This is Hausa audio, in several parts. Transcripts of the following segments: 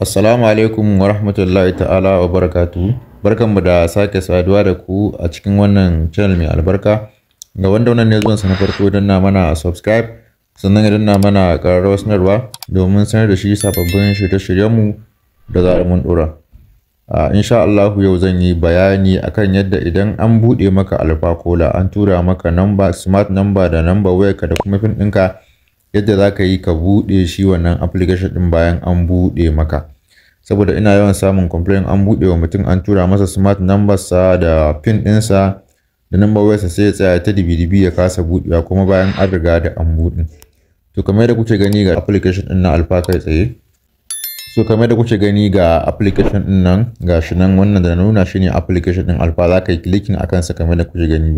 Assalamu alaikum wa rahmatullahi ta'ala wa barakatuhu. Barkanmu da sake saduwa da ku a cikin wannan channel mai albarka. Ga wanda wannan ne zuwan sa na farko don na mana subscribe sannan idan na mana ƙararrawar sanarwa domin sanar da shi sababbin shirye-shiryenmu da za mun ɗora. Uh, insha Allah yau zan yi bayani akan yadda idan an buɗe maka alfa kola an tura maka number smart number da number wayarka da kuma pin ɗinka yadda za ka yi ka buɗe shi wannan application ɗin bayan an buɗe maka saboda ina yawan samun complain an buɗe wa mutum an tura masa smart number sa da pin ɗinsa da number wayarsa sai ya tsaya ta dibi ya kasa buɗewa kuma bayan an riga da an buɗe to kamar yadda kuke gani ga application ɗin na alfa kai tsaye so kamar da kuke gani ga application din nan gashi nan wannan da na nuna shine application din alfa za ka yi clicking a kansa kamar da kuke gani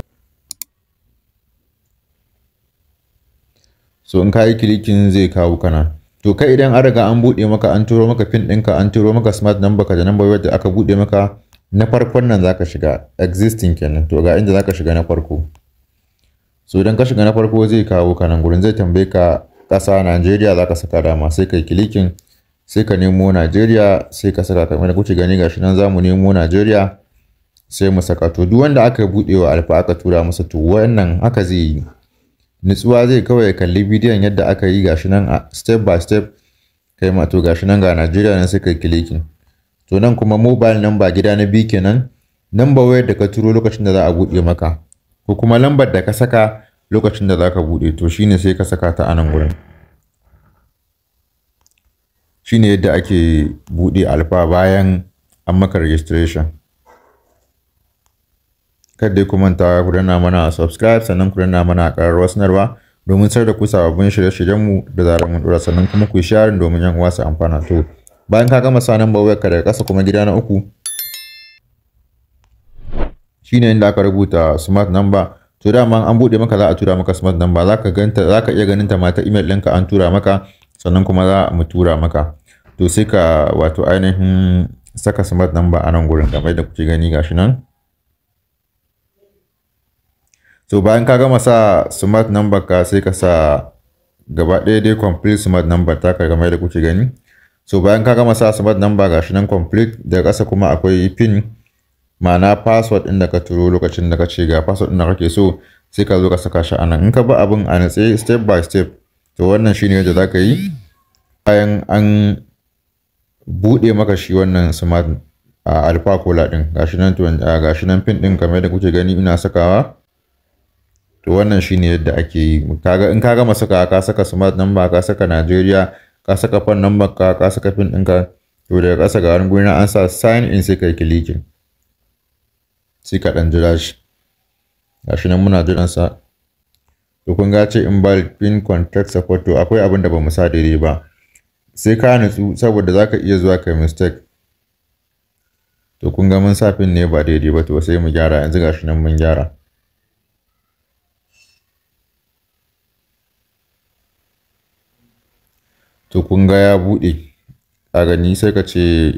so in ka yi clicking zai kawo kana to kai idan an riga an buɗe maka an turo maka pin ɗinka an turo maka smart number ka da number wayar da aka buɗe maka na farkon nan zaka shiga existing kenan to ga inda zaka shiga na farko so idan ka shiga na farko zai kawo kanan gurin zai tambaye ka ƙasa Najeriya zaka saka dama sai kai clicking sai ka nemo Najeriya sai ka saka kamar da kuke gani gashi nan zamu nemo Najeriya sai mu saka to duk wanda aka bude wa alfa aka tura masa to wannan haka zai yi nutsuwa zai kawai kalli bidiyon yadda aka yi gashi nan a step by step kai ma to gashi nan ga Najeriya nan sai kai clicking to nan kuma mobile number gida na biyu kenan number wayar da ka turo lokacin da za a bude maka ko kuma lambar da ka saka lokacin da za ka bude to shine sai ka saka ta a nan gurin shine yadda ake buɗe alfa bayan an maka registration kada ku manta ku danna mana subscribe sannan ku danna mana ƙararrawar sanarwa domin sar da ku sababbin shirye-shiryenmu da zarar mun dora sannan kuma ku sharing domin yan uwa su amfana to bayan ka gama sa number wayarka daga ƙasa kuma gida na uku shine inda aka rubuta smart number to dama an buɗe maka za a tura maka smart number za ka ganta za ka iya ganin ta ma ta email ɗinka an tura maka sannan kuma za mu tura maka to sai ka wato ainihin saka smart number a nan gurin kamar da kuke gani gashi nan so bayan ka gama sa smart number ka sai ka sa gaba ɗaya dai complete smart number ta ka kamar da kuke gani so bayan ka gama sa smart number gashi nan complete daga ƙasa kuma akwai pin ma'ana password ɗin da ka turo lokacin da ka ce ga password ɗin da kake so sai ka zo ka saka shi a nan in ka bi abin a natse step by step to wannan shine yadda za ka yi bayan an buɗe maka shi wannan smart a alpha cola ɗin gashi nan to gashi nan pin ɗin kamar da kuke gani ina sakawa to wannan shine yadda ake yi kaga in ka gama saka ka saka smart number ka saka Najeriya ka saka phone number ka ka saka pin ɗinka to daga ƙasa ga wani guri an sa sign in sai kai clicking sai ka ɗan jira shi gashi nan muna jiran sa to kun ga ce invalid pin contact support to akwai abin da ba mu sa daidai ba sai ka nutsu saboda zaka iya zuwa kai mistake to kun ga mun sa pin ne ba daidai ba to sai mu gyara yanzu gashi nan mun gyara to kun ga ya buɗe a gani sai ka ce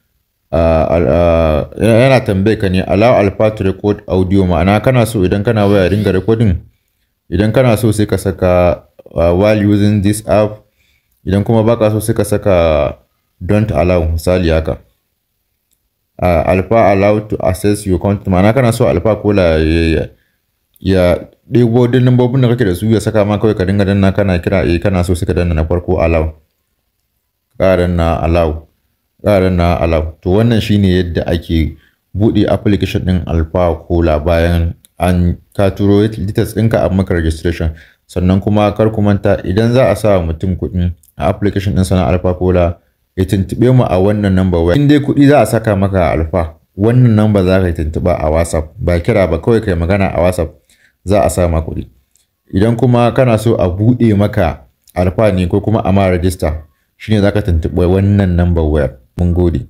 yana tambaye ka ne allow alpha to record audio ma'ana kana so idan kana waya dinga recording idan kana so sai ka saka uh, while using this app idan kuma baka so sai ka saka don't allow misali haka uh, alpha allow to access your content ma'ana kana so alpha kola ya ya ɗebo duk lambobin da kake da su ya saka ma kawai ka dinga danna kana kira eh kana so sai ka danna na farko allow ƙara na allow ƙara na allow to wannan shine yadda ake buɗe application ɗin alpha kola bayan an ka turo details ɗinka a maka registration sannan kuma kar ku manta idan za a sa mutum kuɗi a application ɗin sana alpha kola ya tuntuɓe mu a wannan number waya in dai kuɗi za a saka maka a alpha wannan number za ka yi tuntuɓa a whatsapp ba kira ba kawai kai magana a whatsapp za a sa ma kuɗi idan kuma kana so a buɗe maka alpha ne ko kuma a ma register shine za ka tuntuɓe wannan number wayar mun gode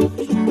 subscribe